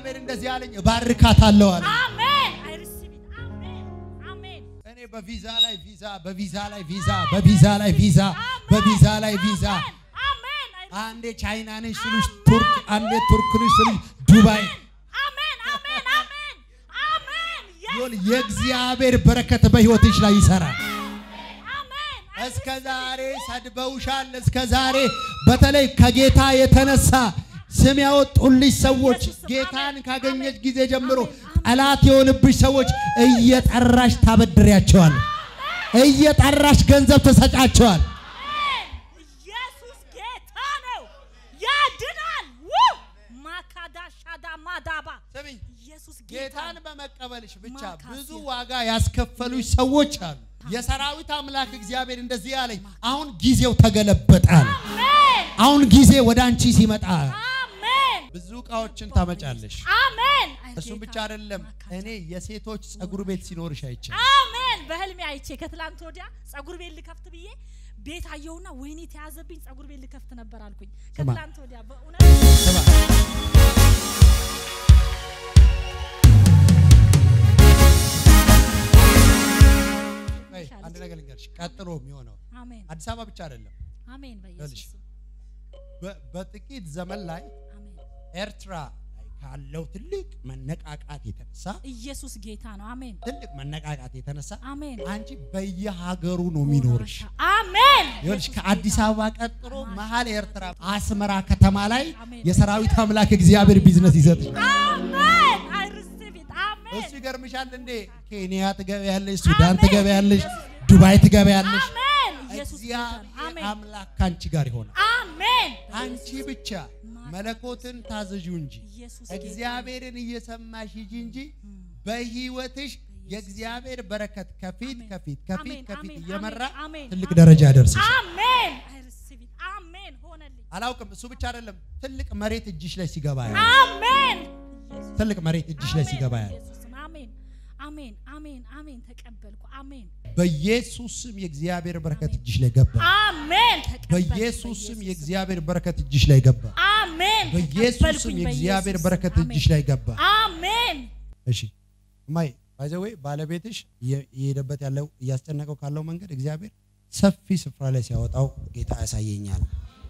እግዚአብሔር እንደዚህ አለኝ፣ እባርካታለሁ አለ። አሜን። I receive it. አሜን። አሜን። እኔ በቪዛ ላይ ቪዛ፣ በቪዛ ላይ ቪዛ፣ በቪዛ ላይ ቪዛ፣ በቪዛ ላይ ቪዛ አሜን። I receive አንዴ ቻይና ነሽ ስልሽ ቱርክ፣ አንዴ ቱርክ ነሽ ስልሽ ዱባይ። አሜን። አሜን። አሜን። አሜን። Yes. ይኸውልህ የእግዚአብሔር በረከት በሕይወትሽ ላይ ይሰራል። አሜን። እስከ ዛሬ ሰድበውሻል። እስከ ዛሬ በተለይ ከጌታ የተነሳ ስም ያወጡልሽ ሰዎች ጌታን ካገኘች ጊዜ ጀምሮ ጠላት የሆንብሽ ሰዎች እየጠራሽ ታበድሪያቸዋል። እየጠራሽ ገንዘብ ትሰጫቸዋል። ኢየሱስ ጌታ ነው፣ ያድናል። ው ማካዳ ሻዳ ማዳባ ስሚኝ፣ ኢየሱስ ጌታ ጌታን ነው። በመቀበልሽ ብቻ ማካሲያ። ብዙ ዋጋ ያስከፈሉሽ ሰዎች አሉ። የሰራዊት አምላክ እግዚአብሔር እንደዚህ ያለኝ፣ አሁን ጊዜው ተገለበጠ አለ። አሜን። አሁን ጊዜ ወደ አንቺ ሲመጣ አሜን። ብዙ እቃዎችን ታመጫለሽ። አሜን። እሱም ብቻ አይደለም፣ እኔ የሴቶች ጸጉር ቤት ሲኖርሽ አይቻል። አሜን። በህልሜ አይቼ ከትላንት ወዲያ ጸጉር ቤት ልከፍት ብዬ ቤት አየሁና ወይኔ ተያዘብኝ ጸጉር ቤት ልከፍት ነበር አልኩኝ። ከትላንት ወዲያ በእውነት አንድ ነገር ልንገርሽ፣ ቀጥሎ የሚሆነው አሜን። አዲስ አበባ ብቻ አይደለም። አሜን። ይኸውልሽ፣ በኢየሱስ ስም። በ- በጥቂት ዘመን ላይ አሜን። ኤርትራ ላይ ካለው ትልቅ መነቃቃት የተነሳ ኢየሱስ ጌታ ነው። አሜን። ትልቅ መነቃቃት የተነሳ አሜን። አንቺ በየሀገሩ ነው የሚኖርሽ። አሜን። ይኸውልሽ ከአዲስ አበባ ቀጥሎ መሀል ኤርትራ አስመራ ከተማ ላይ አሜን። የሰራዊት አምላክ እግዚአብሔር ቢዝነስ ይሰጥሽ። አሜን። I receive it. አሜን። እሱ ይገርምሻል እንዴ ኬንያ ትገበያለሽ፣ ሱዳን ትገበያለሽ፣ ዱባይ ትገበያለሽ። አሜን። ኢየሱስ ጌታ ነው። እግዚአብሔር አሜን። አምላክ ከአንቺ ጋር ይሆናል። አሜን። አንቺ ብቻ መለኮትን ታዘዡ እንጂ ኢየሱስ ጌታ ነው። እግዚአብሔርን እየሰማሽ ሂጂ እንጂ በህይወትሽ የእግዚአብሔር በረከት ከፊት ከፊት ከፊት አሜን፣ ከፊት አሜን፣ እየመራ አሜን፣ ትልቅ አሜን። ደረጃ ያደርስሽ። አሜን። I receive it. አሜን። ሆነልኝ። አላውቅም። እሱ ብቻ አይደለም፣ ትልቅ መሬት እጅሽ ላይ ሲገባ ያለ አሜን። ትልቅ መሬት እጅሽ ላይ ሲገባ ያለ ኢየሱስ ስም። አሜን። አሜን። አሜን። አሜን። ተቀበልኩ። አሜን። በኢየሱስ ስም የእግዚአብሔር በረከት እጅሽ ላይ ገባ። አሜን። ተቀበልኩ። በኢየሱስ ስም የእግዚአብሔር በረከት እጅሽ ላይ ገባ። አሜን። በኢየሱስ ስም ተቀበልኩኝ የእግዚአብሔር በኢየሱስ በረከት ስም። እጅሽ ላይ ገባ። አሜን። እሺ እማዬ ባይዘዌ ባለቤትሽ እየ- እየሄደበት ያለው እያስጨነቀው ካለው መንገድ እግዚአብሔር ሰፊ ስፍራ ላይ ሲያወጣው ጌታ ያሳየኛል።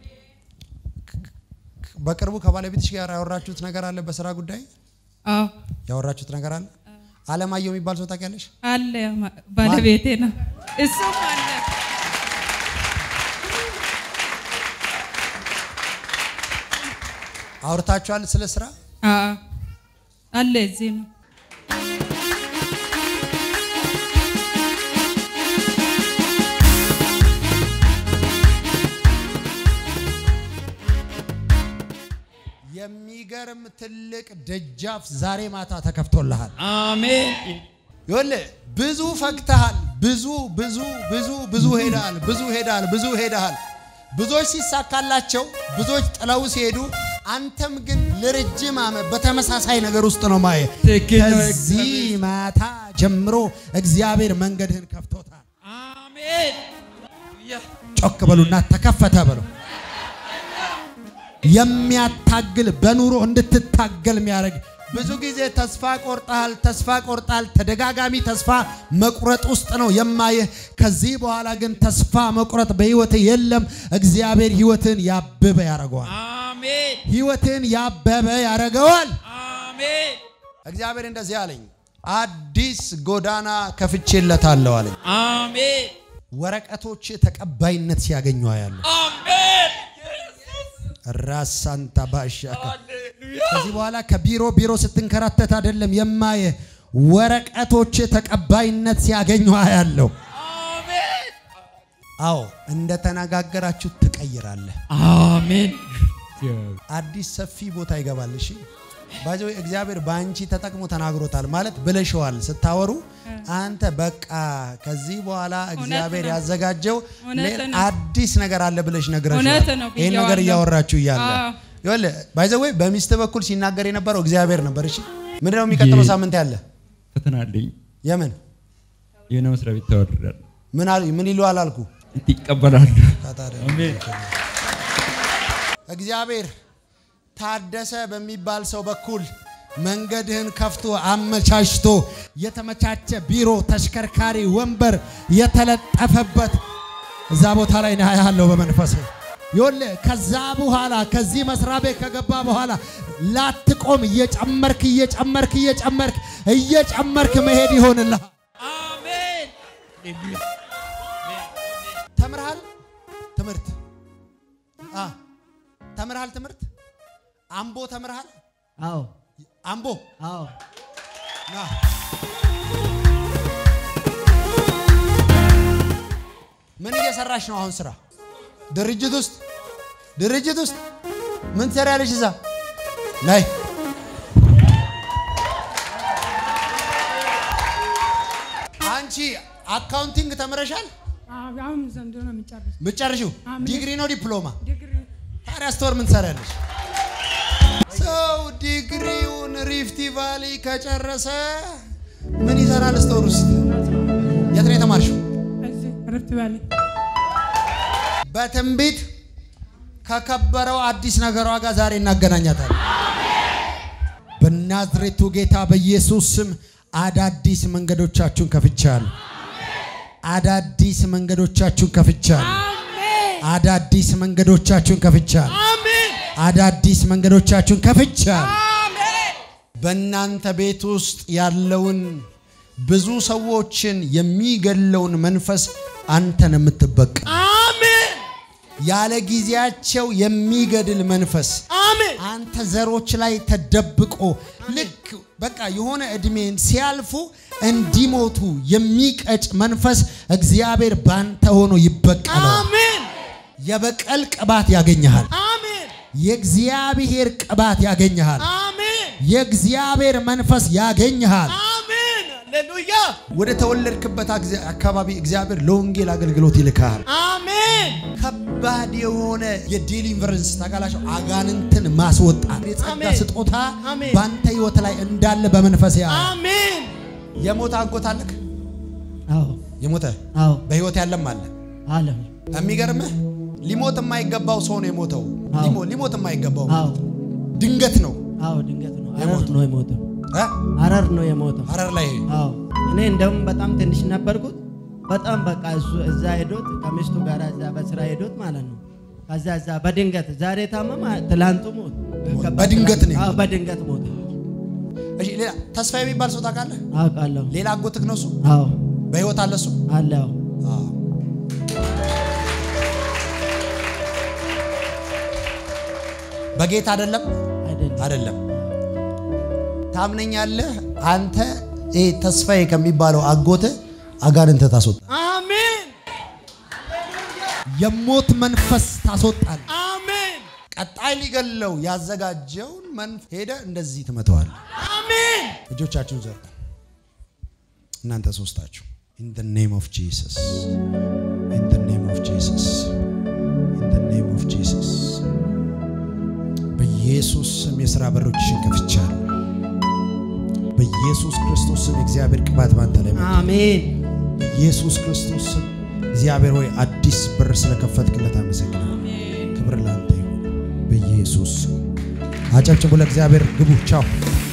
በቅርቡ ከባለቤትሽ ጋር ያወራችሁት ነገር አለ? በስራ ጉዳይ አዎ ያወራችሁት ነገር አለ? አለማየሁ የሚባል ሰው ታውቂያለሽ? አለ ማ- ባለቤቴ ነው። እሱም አለ አውርታችኋል ስለ ስራ? አዎ አለ እዚህ ነው። የሚገርም ትልቅ ደጃፍ ዛሬ ማታ ተከፍቶልሃል። አሜን ይኸውልህ ብዙ ፈግተሃል። ብዙ ብዙ ብዙ ብዙ ሄደሃል። ብዙ ሄደሃል። ብዙ ሄደሃል። ብዙዎች ሲሳካላቸው፣ ብዙዎች ጥለው ሲሄዱ፣ አንተም ግን ለረጅም ዓመት በተመሳሳይ ነገር ውስጥ ነው ማየ ትክክል ነው። ከዚህ ማታ ጀምሮ እግዚአብሔር መንገድህን ከፍቶታል። አሜን ያ ጮክ በሉና ተከፈተ በሉ። የሚያታግል በኑሮ እንድትታገል የሚያደርግ ብዙ ጊዜ ተስፋ ቆርጣል፣ ተስፋ ቆርጣል። ተደጋጋሚ ተስፋ መቁረጥ ውስጥ ነው የማየህ። ከዚህ በኋላ ግን ተስፋ መቁረጥ በህይወትህ የለም። እግዚአብሔር ህይወትን ያብበ ያደርገዋል። አሜን ህይወትን ያበበ ያደርገዋል። አሜን እግዚአብሔር እንደዚህ አለኝ፣ አዲስ ጎዳና ከፍቼለታለሁ አለኝ። አሜን ወረቀቶች ተቀባይነት ሲያገኙ ያለሁ አሜን ራሳንታ ባሻካ ሃሌሉያ ከዚህ በኋላ ከቢሮ ቢሮ ስትንከራተት አይደለም የማየ ወረቀቶች ተቀባይነት ሲያገኙ ያለው። አሜን አዎ እንደተነጋገራችሁ ትቀይራለህ። አሜን አዲስ ሰፊ ቦታ ይገባል። እሺ ባይዘው እግዚአብሔር በአንቺ ተጠቅሞ ተናግሮታል ማለት ብለሽዋል። ስታወሩ አንተ በቃ ከዚህ በኋላ እግዚአብሔር ነው። ያዘጋጀው እውነት ሌላ ነው። አዲስ ነገር አለ ብለሽ ነግረሽዋል። እውነት ነው ይህን ነገር ብዬዋለሁ። እያወራችሁ እያለ አዎ። ይኸውልህ ባይዘው በሚስት በኩል ሲናገር የነበረው እግዚአብሔር ነበር። እሺ ምንድነው የሚቀጥለው ይ- ሳምንት ያለ ፈተና አለኝ የምን የሆነ መስሪያ ቤት ተወርዳል ምን አሉ ምን ይሉ አላልኩ እንት ይቀበላሉ ታዲያ አሜን እግዚአብሔር ታደሰ በሚባል ሰው በኩል መንገድህን ከፍቶ አመቻችቶ የተመቻቸ ቢሮ፣ ተሽከርካሪ፣ ወንበር የተለጠፈበት እዛ ቦታ ላይ ነው ያለው በመንፈስ ይወለ ከዛ በኋላ ከዚህ መስሪያ ቤት ከገባ በኋላ ላትቆም እየጨመርክ እየጨመርክ እየጨመርክ እየጨመርክ መሄድ ይሆንልሃል። አሜን። ተምርሃል ትምህርት አ ተምርሃል ትምህርት አምቦ ተምርሃል አዎ አምቦ አዎ ና ምን እየሰራሽ ነው አሁን ስራ ድርጅት ውስጥ ድርጅት ውስጥ ምን ትሰሪያለሽ እዛ ላይ አንቺ አካውንቲንግ ተምረሻል አሁን ዘንድሮ ነው የሚጨርስ ምጨርሽው አሜን። ዲግሪ ነው ዲፕሎማ ዲግሪ ታዲያ ስቶር ምን ትሰሪያለሽ ሰው ዲግሪውን ሪፍቲ ቫሊ ከጨረሰ ምን ይሰራል ስቶር ውስጥ የት ነው የተማርሽው እዚህ ሪፍት ቫሊ በትንቢት ከከበረው አዲስ ነገሯ ጋር ዛሬ እናገናኛታለን። በናዝሬቱ ጌታ በኢየሱስ ስም አዳዲስ መንገዶቻችሁን ከፍቻለሁ። አዳዲስ መንገዶቻችሁን ከፍቻለሁ። አዳዲስ መንገዶቻችሁን ከፍቻለሁ። አዳዲስ መንገዶቻችሁን ከፍቻለሁ። በእናንተ ቤት ውስጥ ያለውን ብዙ ሰዎችን የሚገለውን መንፈስ አንተን የምትበቀል ያለ ጊዜያቸው የሚገድል መንፈስ አንተ ዘሮች ላይ ተደብቆ ልክ በቃ የሆነ እድሜን ሲያልፉ እንዲሞቱ የሚቀጭ መንፈስ እግዚአብሔር ባንተ ሆኖ ይበቀላል። የበቀል ቅባት ያገኘሃል። የእግዚአብሔር ቅባት ያገኘሃል። የእግዚአብሔር መንፈስ ያገኘሃል። ወደ ተወለድክበት አግዜ- አካባቢ እግዚአብሔር ለወንጌል አገልግሎት ይልካል። ከባድ የሆነ የዴሊቨረንስ ታውቃላችሁ፣ አጋንንትን ማስወጣት የጸጋ ስጦታ በአንተ ህይወት ላይ እንዳለ በመንፈስ ያ የሞተ አጎት አለክ? አዎ የሞተ አዎ በህይወት ያለም አለ። አለ የሚገርምህ ሊሞት የማይገባው ሰው ነው የሞተው። አዎ። ሊሞ- ሊሞት የማይገባው አዎ ድንገት ነው አዎ ድንገት ነው ሀረር የሞተው። ነው የሞተው እ? ሀረር ነው የሞተው ሀረር ላይ አዎ እኔ እንደውም በጣም ትንሽ ነበርኩት በጣም በቃ እሱ እዛ ሄዶት ከሚስቱ ጋር እዛ በስራ ሄዶት ማለት ነው ከዛ እዛ በድንገት ዛሬ ታመማ ትላንቱ ሞት በድንገት ነው አዎ በድንገት ሞት እሺ፣ ሌላ ተስፋ የሚባል ሰው ታውቃለህ? አውቃለሁ ሌላ አጎትክ ነው እሱ? አዎ በህይወት አለ እሱ? አለ አዎ አዎ። በጌታ አይደለም አይደለም አይደለም። ታምነኛለህ? አንተ ይሄ ተስፋዬ ከሚባለው አጎትህ አጋንንት ታስወጣ። የሞት መንፈስ ታስወጣል። ቀጣይ ሊገለው ያዘጋጀውን መንፈስ ሄደ እንደዚህ ትመተዋል። እጆቻችሁን ዘርጉ። እናንተ ሶስታችሁ in the name of Jesus in the name of Jesus in the name of Jesus በኢየሱስ ስም የሥራ በሮችሽን ከፍቻለሁ። በኢየሱስ ክርስቶስ ስም የእግዚአብሔር ቅባት ባንተ ላይ መጣ። አሜን በኢየሱስ ክርስቶስ ስም እግዚአብሔር ሆይ አዲስ በር ስለከፈትክለት አመሰግናለሁ። ክብር ላንተ ይሁን። በኢየሱስ ስም አጨብጭቡ ለእግዚአብሔር። ግቡ። ቻው